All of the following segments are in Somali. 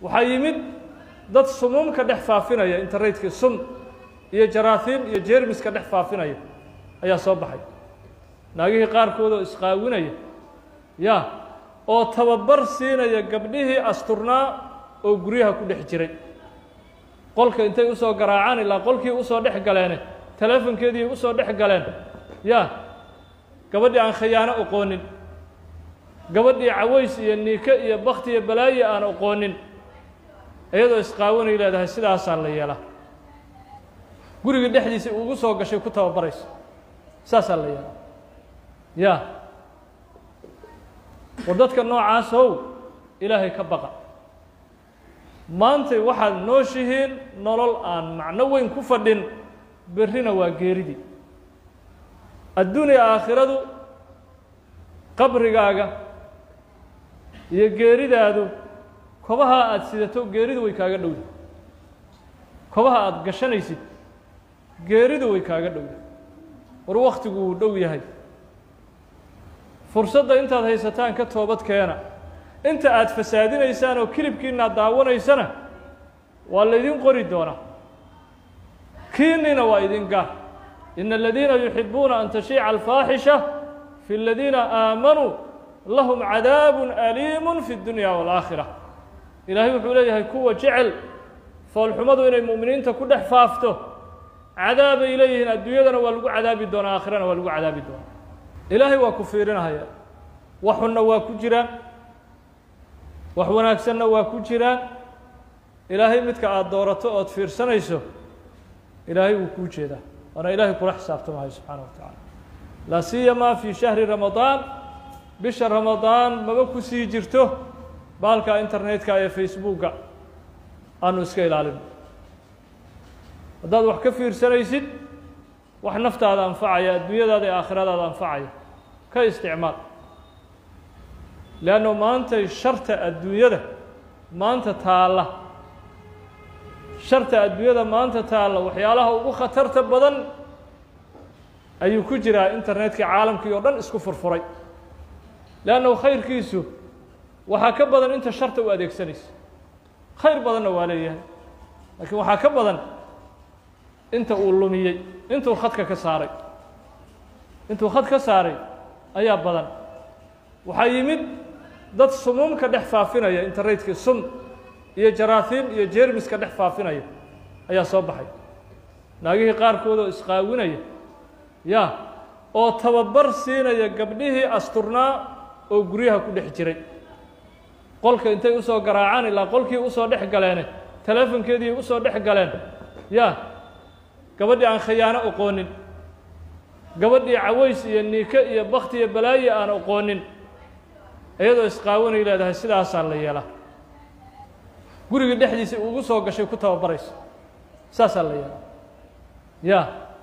waxaa yimid dad sumuumka dhex faafinaya internetka sum iyo jaraahiim iyo jermiska dhex faafinaya ayaa soo baxay naagihii qaarkood oo isqaawinaya ya oo tababar siinaya gabdhihii asturnaa oo guryaha ku dhex jiray qolka intay usoo garaacaan ilaa qolkii usoo dhex galeene teleefonkeedii usoo dhex galeen ya gabadhii aan khiyaano oqoonin gabadhii caways iyo niike iyo bakti iyo balaaye aan oqoonin iyadoo isqaawanay leedahay sidaasaa la yeelaa guriga dhexdiisa ugu soo gashay ku tababarayso saasaa la yeelaa ya war dadka noocaasow ilaahay ka baqa maantay waxaad nooshihiin nolol aan macno weyn ku fadhin berrina waa geeridii adduuniya aakhiradu qabrigaaga iyo geeridaadu kobaha aada sidato geeridu way kaaga dhowda kobaha aada gashanaysid geeridu way kaaga dhowda war wakhtigu wuu dhow yahay fursadda intaad haysataan ka toobad keena inta aada fasaadinaysaan oo kilibkiina ad daawanaysana waa laydin qori doonaa kiinina waa idin gaar ina aladiina yuxibuuna an tashiica alfaaxisha fi aladiina aamanuu lahum cadaabu aliimu fi اdunya wاlaakhira ilaahay wuxuu leeyahay kuwa jecel foolxumadu inay mu'miniinta ku dhex faafto cadaabay leeyihiin adduunyadana waa lagu cadaabi doonaa aakhirana waa lagu cadaabi doonaa ilaahay waa ku fiirinahaya wax xunna waa ku jiraan wax wanaagsanna waa ku jiraan ilaahay midka aada doorato ood fiirsanayso ilaahay wuu kuu jeedaa waana ilaahay kula xisaabtamahay subxaana wa tacaala laa siyamaa fii shahri ramadaan bisha ramadaan maba ku sii jirto baalka internetka ee facebooka aanu iska ilaalino haddaad wax ka fiirsanaysid wax naftaada anfacaya adduunyadaada ee aakhiradaada anfacaya ka isticmaal leanno maantay sharta adduunyada maanta taalla sharta adduunyada maanta taalla waxyaalaha ugu khatarta badan ayuu ku jiraa internetka caalamkii oo dhan isku furfuray leannahu khayrkiisu waxaa ka badan inta sharta u adeegsanaysa khayr badanna waa leeyahay laakiin waxaa ka badan inta uu lumiyey intuu khadka ka saaray intuu khad ka saaray ayaa badan waxaa yimid dad sumuumka dhex faafinaya internetka sum iyo jaraahiim iyo jermiska dhex faafinaya ayaa soo baxay naagihii qaarkood oo isqaawinaya ya oo tababar siinaya gabdhihii asturnaa oo guryaha ku dhex jiray qolka intay usoo garaacaan ilaa qolkii usoo dhex galeene teleefonkeedii usoo dhex galeen ya gabadhii aan khiyaano oqoonin gabadhii caways iyo niike iyo bakti iyo balaaye aan oqoonin iyadoo isqaawanay leedahay sidaasaa la yeelaa guriga dhexdiisa ugu soo gashay ku tababarayso saasaa la yeelaa ya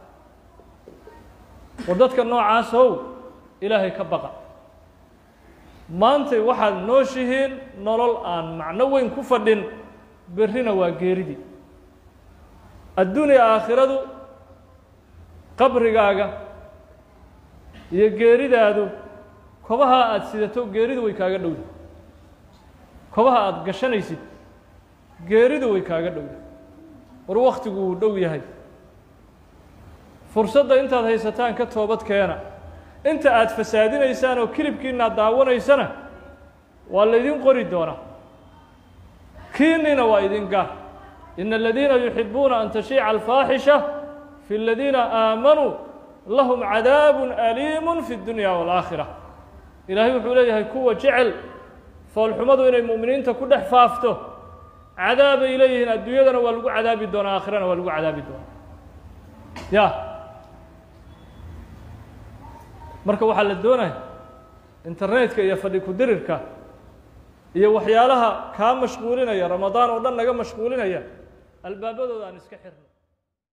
war dadka noocaasow ilaahay ka baqa maantay waxaad nooshihiin nolol aan macno weyn ku fadhin berrina waa geeridii adduuniya aakhiradu qabrigaaga iyo geeridaadu kobaha aada sidato geeridu way kaaga dhowda kobaha aada gashanaysid geeridu way kaaga dhowda war wakhtigu wuu dhow yahay fursadda intaad haysataan ka toobad keena inta aada fasaadinaysaan oo kilibkiina ad daawanaysana waa laydin qori doonaa kiinina waa idin gaar ina aladiina yuxibuuna an tashiica alfaaxisha fi aladiina aamanuu lahum cadaabu aliimu fi اdunya wاlaakhira ilaahay wuxuu leeyahay kuwa jecel foolxumadu inay mu'miniinta ku dhex faafto cadaabay leeyihiin adduunyadana waa lagu cadaabi doonaa aakhirana waa lagu cadaabi doonaa ya marka waxaa la doonaya internetka iyo fadhi ku-dirirka iyo waxyaalaha kaa mashquulinaya ramadaan oo dhan naga mashquulinaya albaabadooda aan iska xirno